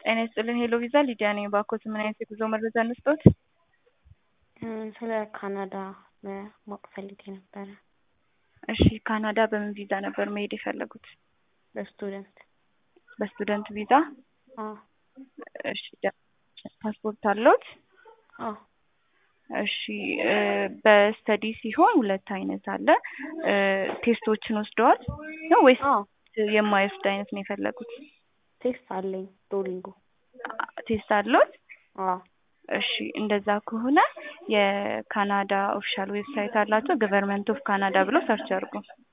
ጤና ይስጥልኝ ሄሎ ቪዛ ሊዲያ ነኝ። ባኮት ምን አይነት የጉዞ መረጃ እንስጦት? ስለ ካናዳ ማወቅ ፈልጌ ነበረ። እሺ ካናዳ በምን ቪዛ ነበር መሄድ የፈለጉት? በስቱደንት በስቱደንት ቪዛ። አዎ እሺ ፓስፖርት አለዎት? አዎ እሺ በስተዲ ሲሆን ሁለት አይነት አለ። ቴስቶችን ወስደዋል ነው ወይስ አዎ የማይወስድ አይነት ነው የፈለጉት? ቴስት አለኝ ዶሊንጎ። ቴስት አለዎት? አዎ እሺ እንደዛ ከሆነ የካናዳ ኦፊሻል ዌብሳይት አላቸው ገቨርንመንት ኦፍ ካናዳ ብለው ሰርች አድርጉ።